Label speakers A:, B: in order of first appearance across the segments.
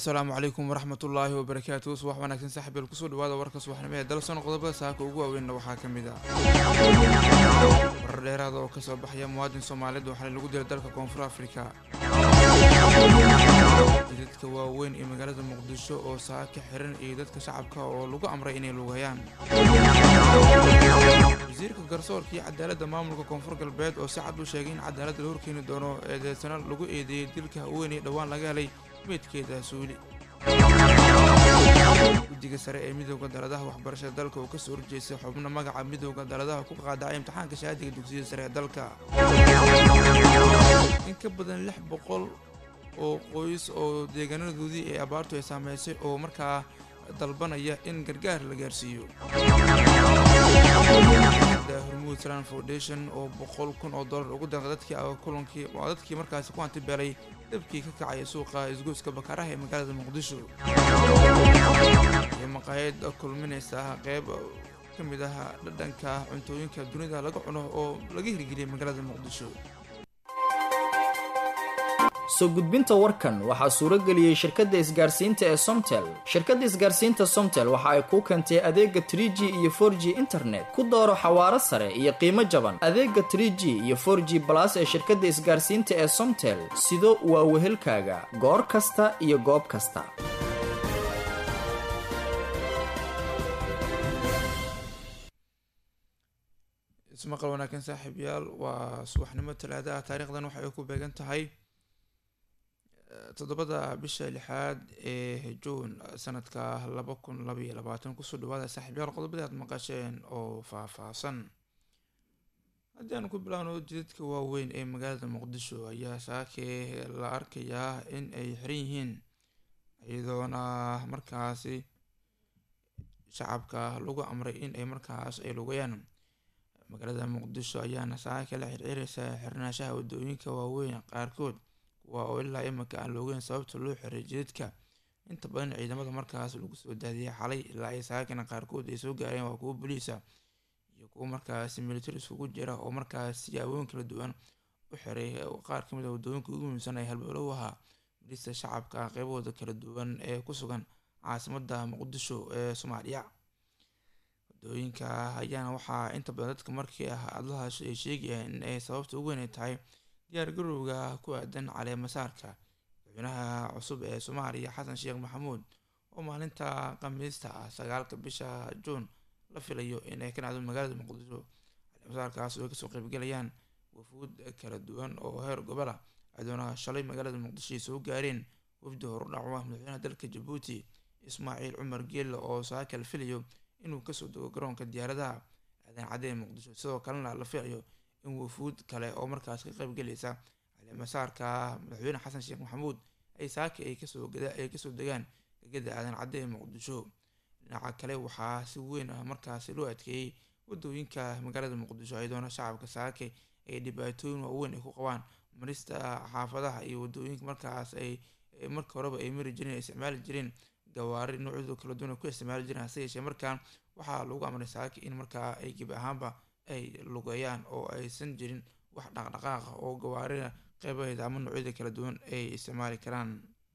A: asalaamu calaykum waraxmatullaahi wabarakaatu subax wanaagsan saaxiibeel kusoo dhawaada warka subaxnimo ee dalson qodobada saaka ugu waaweynna waxaa ka mid ah warar dheeraada oo kasoo baxaya muwaadin soomaaliyeed oo xalay lagu dilay dalka koonfur afrika dadka waaweyn ee magaalada muqdisho oo saaka xiran iyo dadka shacabka oo lagu amray inay lugayaan wasiirka garsoorka iyo cadaaladda maamulka koonfur galbeed oo si cad u sheegay in cadaaladda la horkeeni doono eedeysano lagu eedeeyey dilka haweeney dhowaan laga helay meydkeeda suuli guddiga sare ee midooda daladaha waxbarashada dalka oo kasoo horjeestay xubno magaca midooda daladaha ku qaadacay imtixaanka shahaadiga dugsiyada sare ee dalka in ka badan lix boqol oo qoys oo deegaanadoodii ee abaartu ay saameysay oo markaa dalbanaya in gargaar la gaarsiiyo hormuud salan foundation oo boqol kun oo dollar ugu deeqay dadkii kulankii waa dadkii markaasi ku hantibeelay dabkii ka kacaya suuqa isgoyska bakaaraha ee magaalada muqdisho iyo maqaayad kulminaysa qeyb ka mid ah dhadhanka cuntooyinka dunida laga cuno oo laga hirgeliyay magaalada muqdisho
B: soo gudbinta warkan waxaa suuro geliyey shirkadda isgaarsiinta ee somtel shirkadda isgaarsiinta somtel waxa ay kuu keentay adeega trie g iyo for g internet ku dooro xawaaro sare iyo qiimo jaban adeega trie g iyo for g balas ee shirkadda isgaarsiinta ee somtel sido waa wehelkaaga goor kasta iyo goob kasta
A: ismaqal wanaagsan saaxiibyaal waa subaxnimo talaada ah taariikhdan waxa ay ku beegan tahay toddobada bisha lixaad ee juun sanadka laba kun labaiyo labaatan kusoo dhawaada saaxiibyaal qodobadii aad maqasheen oo faah-faahsan haddii aan ku bilaawno jidadka waaweyn ee magaalada muqdisho ayaa saakee la arkayaa in ay xiran yihiin iyadoona markaasi shacabka lagu amray in ay markaas ay lugayaan magaalada muqdisho ayaana saaka la xirxireysaa xirnaashaha wadooyinka waaweyn qaarkood kuwa oo ilaa iminka aan loogeyn sababta loo xiray jidadka inta badan ciidamada markaas lagu soo daadiyay xalay ilaa ay saakana qaarkood ay soo gaareen waa kuwo boliisa iyo kuwo markaasi militari isugu jira oo markaas siyaabooyin kala duwan u xiray qaar kamid a wadooyinka ugu muhiimsan ay halbowlow ahaa milista shacabka qeybahooda kala duwan ee ku sugan caasimada muqdisho ee soomaaliya wadooyinka ayaana waxaa inta badan dadka markii ah adlahaas ay sheegayaan in ay sababta ugu weyn ay tahay diyaar garowga ku aadan caleemasaarka madaxweynaha cusub ee soomaaliya xasan sheekh maxamuud oo maalinta khamiista ah sagaalka bisha juun la filayo inay ka dhacdo magaalada muqdisho caleemasaarkaas oo ay kasoo qeybgalayaan wafuud kala duwan oo heer gobola adoona shalay magaalada muqdisho ay soo gaareen wafdi horudhac ah madaxweynaha dalka jabuuti ismaaciil cumar geelle oo saaka la filayo inuu kasoo dego garoonka diyaaradaha aadan cadee muqdisho sidoo kalena la filayo in wafuud kale oo markaas ka qeybgelaysa caleemasaarka madaxweyne xasan sheekh maxamuud ay saaki ay kasoo ay kasoo degaan degada aadan cadde ee muqdisho dhinaca kale waxaa si weyn ah markaasi loo adkeeyey wadooyinka magaalada muqdisho iyadoona shacabka saake ay dhibaatooyin waaweyn ay ku qabaan marista xaafadaha iyo wadooyinka markaas ay marka horeba ay mari jireen ay isticmaali jireen gawaari noocyadoo kala duwan ay ku isticmaali jireen hase yeeshee markaan waxaa lagu amray saaki in markaa ay gebi ahaanba ay lugeeyaan oo aysan jirin wax dhaqdhaqaaqa oo gawaarida qeybaheeda ama noocyada kala duwan ay isticmaali karaan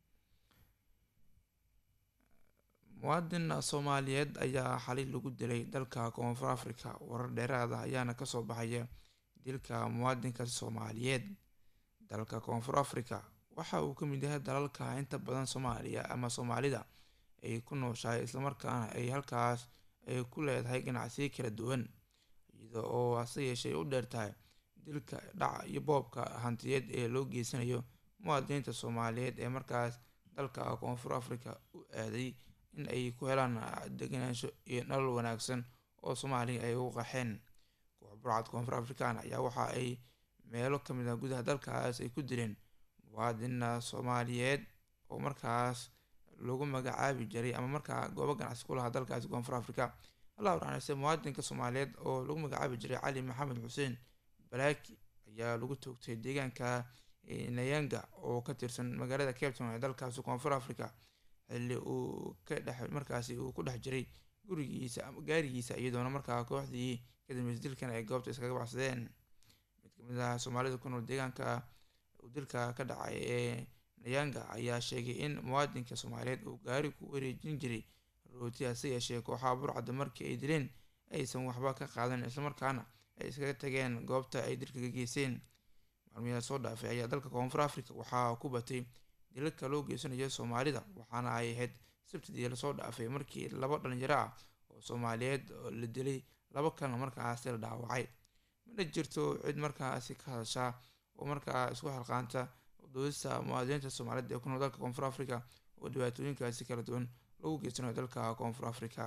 A: muwaadin soomaaliyeed ayaa xalay lagu dilay dalka koonfur africa warar dheeraada ayaana kasoo baxaya dilka muwaadinka soomaaliyeed dalka koonfur africa waxa uu ka mid yahay dalalka inta badan soomaaliya ama soomaalida ay ku nooshahay islamarkaana ay halkaas ay ku leedahay ganacsiyo kala duwan iyada oo hase yeeshee u dheer tahay dilka dhaca iyo boobka hantiyeed ee loo geysanayo muwaadiniinta soomaaliyeed ee markaas dalka koonfur africa u aaday in ay ku helaan deganaansho iyo nolol wanaagsan oo soomaaliya ay ugu qaxeen koox burcad koonfur african ayaa waxa ay meelo kamid ah gudaha dalkaas ay ku dileen muwaadina soomaaliyeed oo markaas lagu magacaabi jiray ama markaa goobo ganacsi ku lahaa dalkaasi koonfur africa allah waraxnayse muwaadinka soomaaliyeed oo lagu magacaabi jiray cali maxamed xuseen balaaki ayaa lagu toogtay deegaanka nayanga oo ka tirsan magaalada cape town ee dalkaasi koonfur africa xilli uu ka dhex markaasi uu ku dhex jiray gurigiisa ama gaarigiisa iyadoona markaa kooxdii kadambeys dilkan ay goobta iskaga baxsadeen mid kamid ah soomaalida ku nool deegaanka uu dilka ka dhacay ee nayanga ayaa sheegay in muwaadinka soomaaliyeed uu gaari ku wareejin jiray rooti hase yeeshee kooxaha burcadda markii ay dileen aysan waxba ka qaadan islamarkaana ay iskaga tageen goobta ay dilka ka geyseen maalmiyaa soo dhaafay ayaa dalka koonfur africa waxaa ku batay dilalka loo geysanayo soomaalida waxaana ay ahayd sabtidii lasoo dhaafay markii laba dhalinyaro ah oo soomaaliyeed la dilay laba kalena markaasi la dhaawacay mana jirto cid markaasi ka hadashaa oo markaa isku xalqaanta doodista muwaadiniinta soomaaliyeed ee ku nool dalka koonfur africa oo dhibaatooyinkaasi kala duwan lagu geysanayo dalka koonfur africa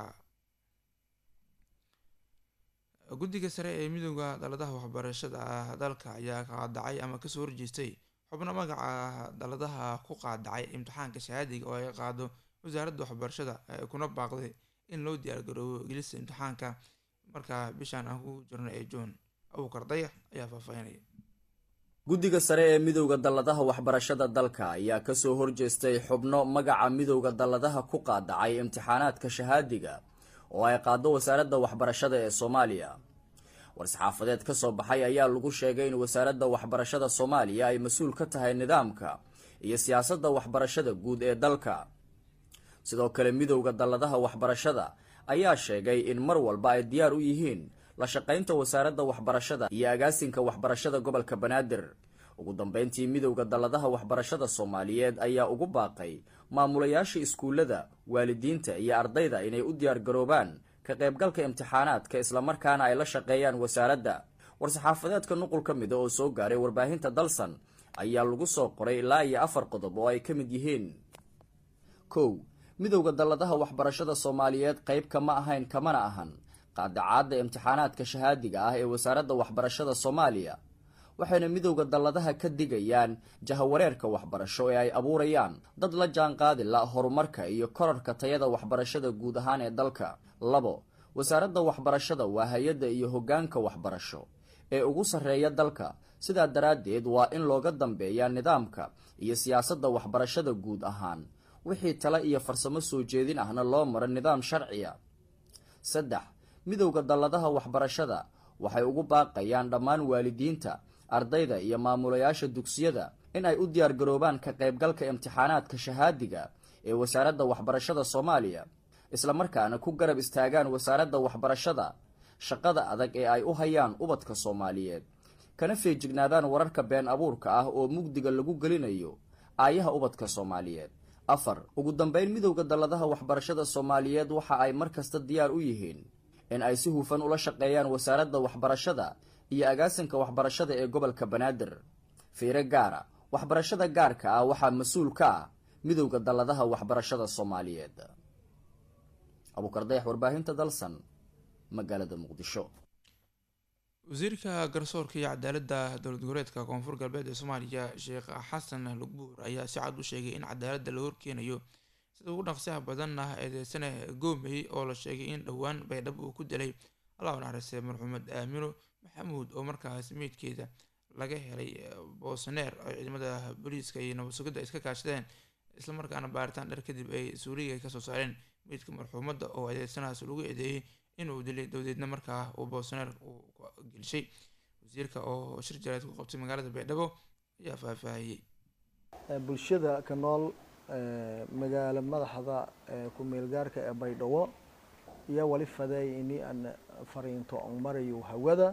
A: guddiga sare ee midooda daladaha waxbarashada dalka ayaa qaadacay ama kasoo horjeestay xubno magaca daladaha ku qaadacay imtixaanka shahaadiga oo ay qaado wasaaradda waxbarashada kuna baaqday in loo diyaargaroobo gelista imtixaanka markaa bishaan aan ku jirno ee john abuukar dayax ayaa faahfaahinaya
B: guddiga sare ee midowda dalladaha waxbarashada dalka ayaa kasoo horjeestay xubno magaca midowda dalladaha ku qaadacay imtixaanaadka shahaadiga oo ay qaado wasaaradda waxbarashada ee soomaaliya war-saxaafadeed ka soo baxay ayaa lagu sheegay in wasaaradda waxbarashada soomaaliya ay mas-uul ka tahay nidaamka iyo siyaasadda waxbarashada guud ee dalka sidoo kale midowda dalladaha waxbarashada ayaa sheegay in mar walba ay diyaar u yihiin la shaqaynta wasaaradda waxbarashada iyo agaasinka waxbarashada gobolka banaadir ugu dambeyntii midowda dalladaha waxbarashada soomaaliyeed ayaa ugu baaqay maamulayaasha iskuullada waalidiinta iyo ardayda inay u diyaar garoobaan ka qaybgalka imtixaanaadka islamarkaana ay la shaqeeyaan wasaaradda war-saxaafadeedka nuqul ka mida oo soo gaaray warbaahinta dalsan ayaa lagu soo qoray ilaa iyo afar qodob oo ay ka mid yihiin kow midowda dalladaha waxbarashada soomaaliyeed qayb kama ahayn kamana ahan qaadacaadda imtixaanaadka shahaadiga ah ee wasaaradda waxbarashada soomaaliya waxayna midowda dalladaha ka digayaan jahawareerka waxbarasho ee ay abuurayaan dad la jaanqaadi la horumarka iyo korarka tayada waxbarashada guud ahaan ee dalka labo wasaaradda waxbarashada waa hay-adda iyo hoggaanka waxbarasho ee ugu sarreeya dalka sidaa daraaddeed waa in looga dambeeyaa nidaamka iyo siyaasadda waxbarashada guud ahaan wixii tale iyo farsamo soo jeedin ahna loo maro nidaam sharciya saddex midowda dalladaha waxbarashada waxay ugu baaqayaan dhammaan waalidiinta ardayda iyo maamulayaasha dugsiyada in ay u diyaar garoobaan ka qaybgalka imtixaanaadka shahaadiga ee wasaaradda waxbarashada soomaaliya islamarkaana ku garab istaagaan wasaaradda waxbarashada shaqada adag ee ay u hayaan ubadka soomaaliyeed kana feejignaadaan wararka been abuurka ah oo mugdiga lagu gelinayo aayaha ubadka soomaaliyeed afar ugu dambeyn midowda dalladaha waxbarashada soomaaliyeed waxa ay mar kasta diyaar u yihiin in ay si hufan ula shaqeeyaan wasaaradda waxbarashada iyo agaasinka waxbarashada ee gobolka banaadir fiire gaara waxbarashada gaarka ah waxaa mas-uul ka ah midowda dalladaha waxbarashada soomaaliyeed abuukardayax warbaahinta dalsan magaalada muqdisho
A: wasiirka garsoorka iyo cadaaladda dowlad goboleedka koonfur galbeed ee soomaaliya sheekh xasan lugbuur ayaa si cad u sheegay in cadaaladda la horkeenayo sida ugu dhaqsiyaha badan ah eedeysane goomey oo la sheegay in dhowaan baydhabo uu ku dilay allah naxariistay marxuumed aamino maxamuud oo markaas meydkeeda laga helay boosaneer oo ciidamada booliiska iyo nabad sugidda iska kaashadeen islamarkaana baaritaan dher kadib ay suuliga kasoo saareen meydka marxuumadda oo eedeysanahaas lagu eedeeyey inuu dilay dowdeedna markaa uu boosaneer uu gelishay wasiirka oo shir jaraad ku qabtay magaalada baydhabo ayaa faahfaahiyey
C: bulshada ka nool magaalo madaxda ku-meel gaarka ee baydhabo iyo wali faday ini aan fariinto on marayo hawada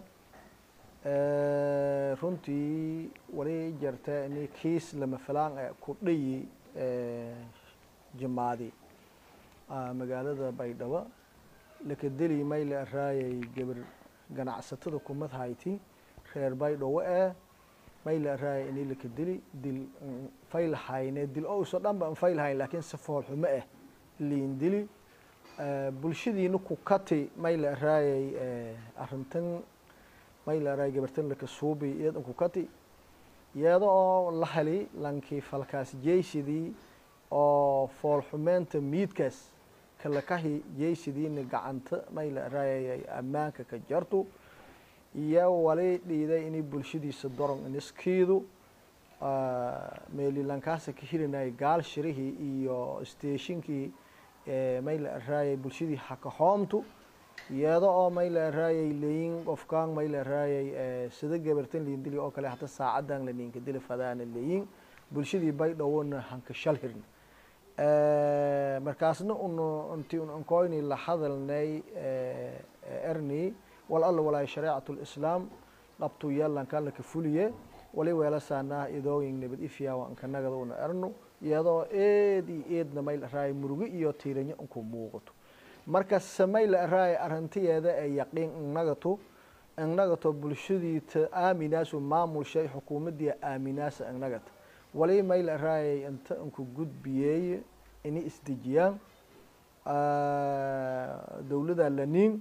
C: runtii wali jarta ini kiis lama filaan e ku dhayi jimaadi magaalada baydhabo lakadeli mayle araayay gabar ganacsatada kumad hayti reer baydhabo ee mayle araayay ini lakadeli dil fayl hayne dil ouso dhan ba fayl hayn laakiin si foolxumo ah liin dili bulshadiina ku kati mayle araayay arrintan mayle araayay gabartan lakasuubi iyadan ku kati iyada oo la heli lankii falkaas jeysidii oo foolxumeynta miidkaas kalakahi jeysidiina gacanta mayle araayay ammaanka ka jartu iyo wali dhiiday inay bulshadiisa doron iniskiidu meelilankaasa ka hilinayay gaal shirihii iyo steeshinkii mayle araayay bulshadii hakahoomtu iyada oo mayle araayay leyin qofkaan mayle araayay sida gabartan liindili oo kale hata saacadan la niinka dili fadaana leyin bulshadii baydhowona hanka shal hirna markaasna un inti un ankoyni la hadalnay erni wal alla walaay shareecat lislaam qabtu yeelankan laka fuliye wali weelasaanaa idooyin nabad ifyaawa ankanagada una erno iyadoo eed iyo eedna mayl araay murugo iyo tiiranyo unku muuqato marka samayl araay arintiyeeda ee yaqiin innagatu innagato bulshadii ta aaminaasu maamulshay xukuumadii aaminaasa innagata wali mayl araayay inta inku gudbiyeeye ini isdejiyaan dowlada laniin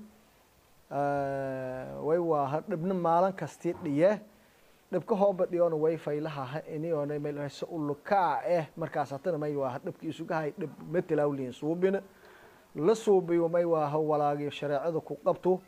C: way waa dhibna maalin kastii dhiye dhibka hooba dhiyona way faylahaha iniona mayl araay sa ulukaa eh markaas hatana may waaha dhibka isugahay dhib matalawliin suubina la suubiyo may waaha walaagi shareecada ku qabto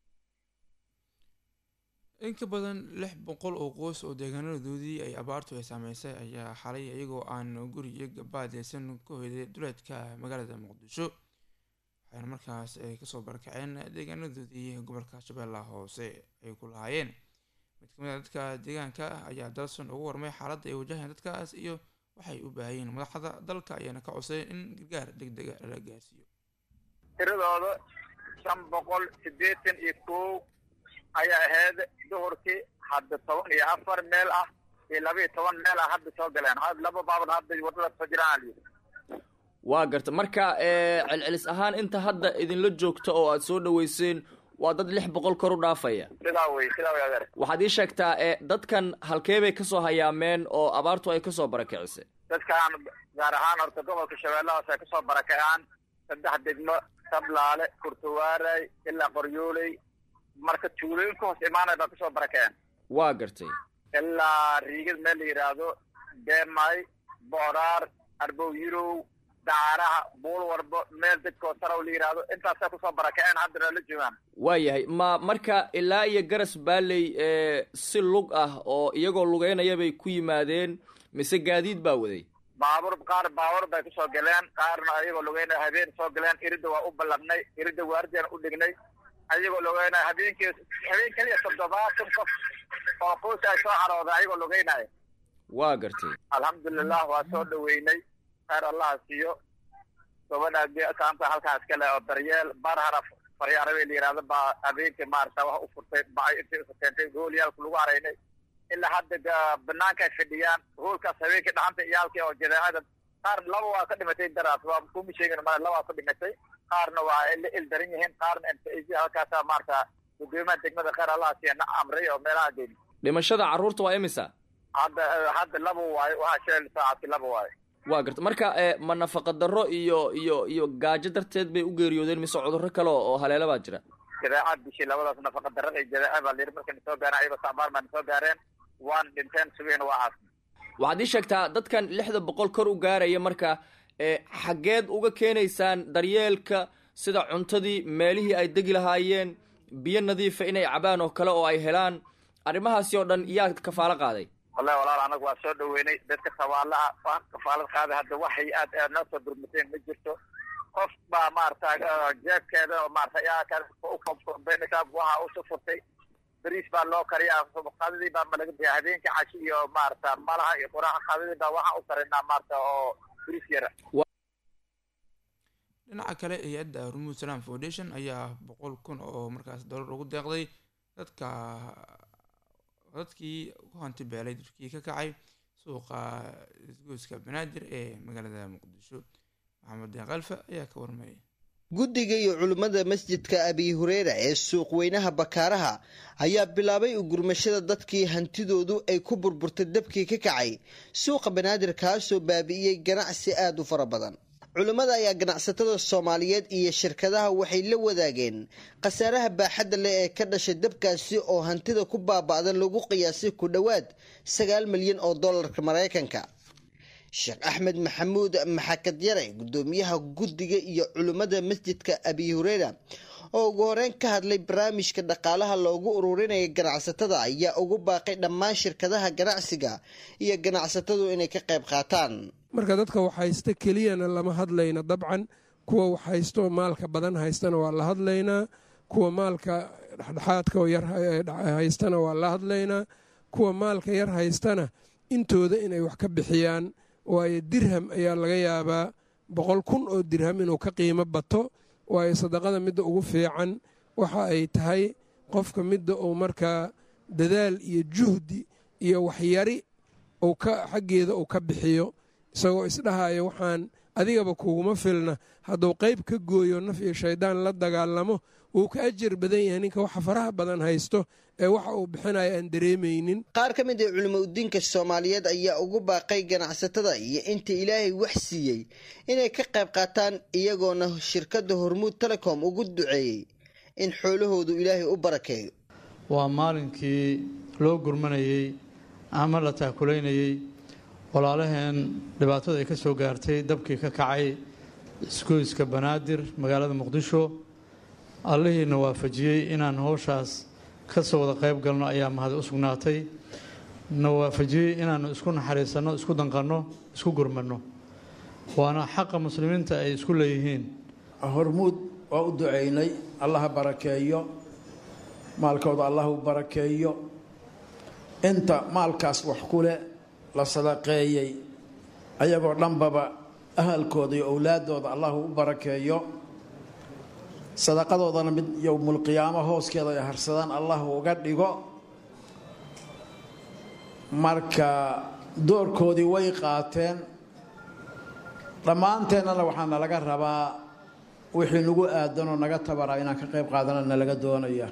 A: in ka badan lix boqol oo qoys oo deegaanadoodii ay abaartu ay saameysay ayaa xalay iyagoo aan guriyo gabaadeysan ku hoyday duleedka magaalada muqdisho waxayna markaas ay kasoo barakaceen deegaanadoodii gobolka shabeellaha hoose ay ku lahaayeen mid kamid a dadka deegaanka ah ayaa dalson ugu warmay xaaladda ay wajaheen dadkaas iyo waxay u baahayeen madaxda dalka ayaana ka codsayen in gargaar deg dega lala gaarsiiyo
D: tiradooda shan boqol siddeetan iyo kow ayaa ahayd duhurkii hadda toban iyo afar meel ah iyo laba iyo toban meel ah hadda soo galeen laba baaban hadda wadada soo jiraan
B: waa garta marka celcelis ahaan inta hadda idinla joogta oo aada soo dhaweyseen waa dad lix boqol kor u dhaafaya
D: sidaa wey sidaa wey adeer
B: waxaad ii sheegtaa dadkan halkee bay kasoo hayaameen oo abaartu ay kasoo barakicisay
D: dadkan gaar ahaan horta gobolka shabeellahaas ay kasoo barakacaan saddex degmo sablaale kurtawaaray ilaa qoryooley marka tuulooyin ka hoos imaanay baa kasoo barakaceen
B: waa gartay
D: ilaa riigad meel la yidhaahdo deemay booraar arbow yirow dacaaraha buul warbo meel dadkoo sarow la yidhaahdo intaasay kusoo barakaceen haddana la joogaan
B: waayahay ma marka ilaa iyo garas baaley si lug ah oo iyagoo lugeynaya bay ku yimaadeen mise gaadiid baa waday
D: baabuur qaar baabuur bay kusoo galeen qaarna ayagoo lugeynaya habeen soo galeen iridda waa u ballanay iridda waardiyan u dhignay ayagoo lugeynaya habeenkii habeen keliya toddobaatan qof oo qoys ay soo carooday ayagoo lugeynaya
B: waa gartay
D: alxamdulilah waa soo dhaweynay khayr allaha siiyo gabadha saanta halkaas kale oo daryeel barhara faryaarabe la yihahdo baa habeenkii maarata wax u furtay bacay intay isu keentay hoolyaalku lagu haraynay ilaa hadda banaanka ay fadhiyaan hoolkaas habeenkii dhaxanta iyaalkii oo jadeecada qaar laba waa ka dhimatay daraas waa kuma sheegin ma laba waa ka dhimatay qaarna waa la ildaran yihiin qaarna inta halkaasa maarata gudoomiyaha degmada khayr allaha siiya na amray oo meelaha geeni
B: dhimashada carruurta waa imisa
D: hadda hadda laba waayo waxaa sheel saacadki laba waayo
B: waa garta marka ma nafaqa darro iyo iyo iyo gaajo darteed bay u geeriyoodeen mise cudurro kale oo haleela baa jira
D: jadeecad bishii labadaas nafaqa darrada iyo jadeeca baa layidhi markay nasoo gaareen ayagoo saabaar baa nasoo gaareen waan dhinteen subiina waa caasna
B: waxaad ii sheegtaa dadkan lixda boqol kor u gaaraya marka xaggeed uga keenaysaan daryeelka sida cuntadii meelihii ay degi lahaayeen biyo nadiifa inay cabaan oo kale oo ay helaan arrimahaasi oo dhan yaa kafaalo qaaday
D: wallahi walaal anagu waa soo dhaweynay dadka sabaalaha waa kafaalad qaaday hadda waxay aad aad noo soo durmateen ma jirto qof baa maarata jeebkeeda maarata yaa waxa usu furtay beriis baa loo kariyaa qadadii baa malaga biya habeenkii cashi iyo maarata malaha iyo quraha qadadii baa waxaa u karinaa maarata oo beriis yara
A: dhinaca kale hay-adda hormuud salam foundation ayaa boqol kun oo markaas dollar ugu deeqday dadka dadkii ku hanti beelay dadkii ka kacay suuqa isgoyska banaadir ee magaalada muqdisho maxamed deen kalfa ayaa ka warmayay
E: guddiga iyo culimmada masjidka abi hureera ee suuq weynaha bakaaraha ayaa bilaabay ugurmashada dadkii hantidoodu ay ku burburtay dabkii ka kacay suuqa banaadir kaasoo baabi'iyey ganacsi aada u fara badan culimmada ayaa ganacsatada soomaaliyeed iyo shirkadaha waxay la wadaageen khasaaraha baaxadda leh ee ka dhashay dabkaasi oo hantida ku baaba'da lagu qiyaasay ku dhowaad sagaal milyan oo dollarka maraykanka sheekh axmed maxamuud maxakad yare guddoomiyaha guddiga iyo culimmada masjidka abi hureera oo ugu horeyn ka hadlay barnaamijka dhaqaalaha loogu ururinaya ganacsatada ayaa ugu baaqay dhammaan shirkadaha ganacsiga iyo ganacsatadu inay ka qayb qaataan
F: marka dadka wax haysta keliyana lama hadlayna dabcan kuwa wax haysto maalka badan haystana waa la hadlaynaa kuwa maalka dhexdhexaadka oo yar haystana waa la hadlaynaa kuwa maalka yar haystana intooda inay wax ka bixiyaan waayo dirham ayaa laga yaabaa boqol kun oo dirham inuu ka qiimo bato waayo sadaqada midda ugu fiican waxa ay tahay qofka midda uu markaa dadaal iyo juhdi iyo waxyari uu ka xaggeeda uu ka bixiyo isagoo isdhahayo waxaan adigaba kuguma filna hadduu qayb ka gooyo naf iyo shayddaan la dagaalamo wuu ka ajar badan yahay ninka waxa faraha badan haysto ee waxa uu bixinayo aan dareemaynin
E: qaar ka mid ah culimo udiinka soomaaliyeed ayaa ugu baaqay ganacsatada iyo inta ilaahay wax siiyey inay ka qayb qaataan iyagoona shirkadda hormuud telecom ugu duceeyey in xoolahoodu ilaahay u barakeeyo
G: waa maalinkii loo gurmanayey ama la taakulaynayey walaalaheen dhibaatada ay ka soo gaartay dabkii ka kacay isgoyska banaadir magaalada muqdisho allihiina waafajiyey inaan howshaas ka soo wada qayb galno ayaa mahad u sugnaatay na waafajiyey inaannu isku naxariisanno isku danqanno isku gurmanno waana xaqa muslimiinta ay isku leeyihiin
H: hormuud waa u ducaynay allaha barakeeyo maalkooda allah u barakeeyo inta maalkaas wax ku leh la sadaqeeyey ayagoo dhanbaba ahalkooda iyo owlaadooda allah u barakeeyo sadaqadoodana mid yowmulqiyaamo hooskeeda ay harsadaan allah uga dhigo marka doorkoodii way qaateen dhammaanteennana waxaa nalaga rabaa wixii nagu aadanoo naga tabaraa inaan ka qayb qaadana nalaga doonaya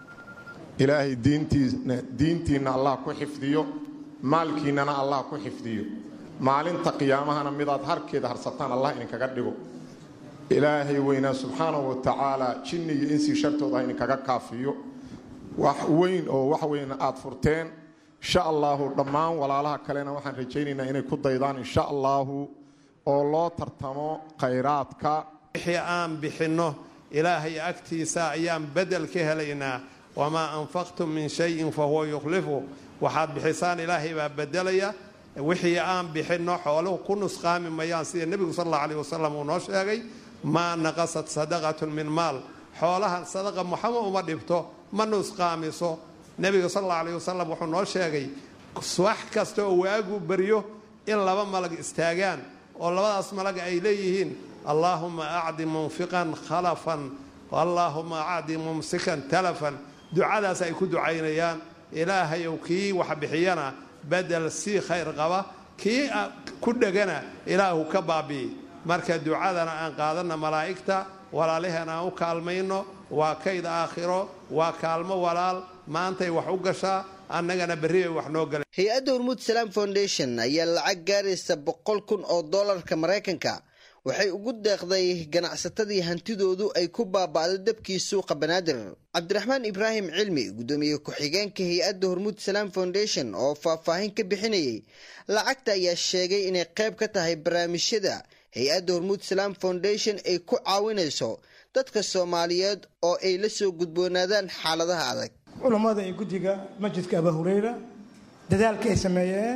I: ilaahay diintiina diintiinna allah ku xifdiyo maalkiinnana allah ku xifdiyo maalinta qiyaamahana midaad harkeeda harsataan allah idinkaga dhigo ilaahay weynaa subxaanahu wa tacaala jinni iyo insii shartooda ha idinkaga kaafiyo wax weyn oo wax weyn aad furteen insha allaahu dhammaan walaalaha kalena waxaan rajaynaynaa inay ku daydaan insha allaahu oo loo tartamo khayraadka
J: wixii aan bixinno ilaahay agtiisa ayaan bedel ka helaynaa wamaa anfaqtum min shayin fa huwa yukhlifu waxaad bixisaan ilaahay baa bedelaya wixii aan bixinno xooluhu ku nusqaami mayaan sida nebigu sal alla aleh wasalam uu noo sheegay maa naqasat sadaqatun min maal xoolaha sadaqa muxama uma dhibto ma nusqaamiso nebiga sal alla aleh wasalam wuxuu noo sheegay wax kasta oo waagu baryo in laba malag istaagaan oo labadaas malag ay leeyihiin allaahuma acdi munfiqan khalafan allaahuma acdi mumsikan talafan ducadaas ay ku ducaynayaan ilaahayow kii wax bixiyana bedel sii khayr qaba kii ku dhegana ilaahu ka baabi'i marka ducadana aan qaadanna malaa'igta walaalaheen aan u kaalmayno waa kayd aakhiro waa kaalmo walaal maantay wax u gashaa annagana berri bay wax noo galeen
E: hay-adda hormuud salaam foundation ayaa lacag gaaraysa boqol kun oo doolarka maraykanka waxay ugu deeqday ganacsatadii hantidoodu ay ku baaba'do dabkii suuqa banaadir cabdiraxmaan ibraahim cilmi guddoomiye ku-xigeenka hay-adda hormuud salaam foundation oo faahfaahin ka bixinayay lacagta ayaa sheegay inay qayb ka tahay barnaamijyada hay-adda hormuud salaam foundation ay ku caawinayso dadka soomaaliyeed oo ay la soo gudboonaadaan xaaladaha adag
K: culammada iyo guddiga masjidka abaa hureyra dadaalka ay sameeyeen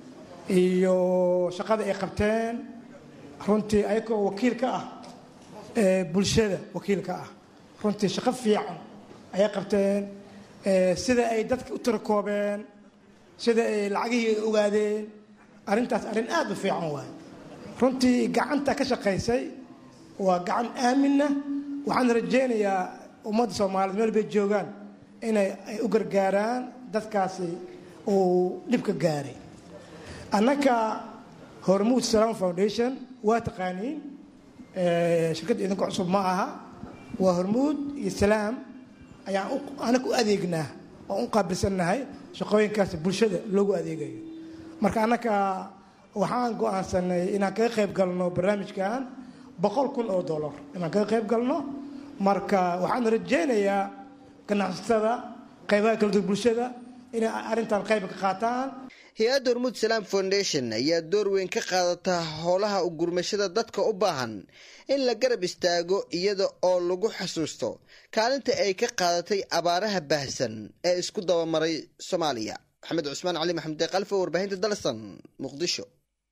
K: iyo shaqada ay qabteen runtii ayagoo wakiil ka ah bulshada wakiil ka ah runtii shaqo fiican ayay qabteen sida ay dadka u tirakoobeen sida ay lacagihii ay ogaadeen arrintaas arrin aad u fiican waay runtii gacanta ka shaqaysay waa gacan aaminna waxaan rajaynayaa ummadda soomaaliyeed meel bay joogaan inay ay u gargaaraan dadkaasi uu dhibka gaaray annaka hormuud salaam foundation waa taqaaniin shirkadda idinku cusub ma aha waa hormuud iyo salaam ayaan anaga u adeegnaa oo u qaabilsannahay shaqooyinkaas bulshada loogu adeegayo marka annaka waxaan go-aansanay inaan kaga qayb galno barnaamijkan boqol kun oo dollar inaan kaga qayb galno marka waxaan rajaynayaa ganacsatada qaybaha kala duwan bulshada inay arrintan qayb ka qaataan
E: hay-adda hormuud salaam foundation ayaa door weyn ka qaadata howlaha u gurmashada dadka u baahan in la garab istaago iyada oo lagu xasuusto kaalinta ay ka qaadatay abaaraha baahsan ee isku dabamaray soomaaliya maxamed cusmaan cali maxamed kalfo warbaahinta dalsan muqdisho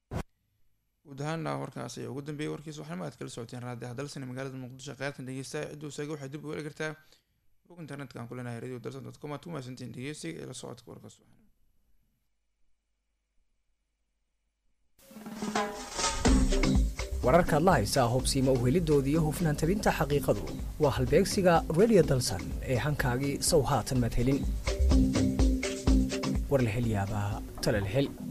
A: guud ahaana warkaas ayaa ugu dambeeyay warkiisa waxaana aad kala socoteen raadiyaha dalsan ee magaalada muqdisho qaybtan dhegeysta cidduu saga waxay dib ugu heli kartaa bog internetka aan ku leenahay radio dalsan dot com aad ku mahadsantiin dhegeysiga ee la socodka warkaas
L: wararkaad la haysaa hubsiima uhelidooda iyo hufnaan tabinta xaqiiqadu waa halbeegsiga redio dalsan ee hankaagii sow haatan madhelin war la hel yaabaa tala la hel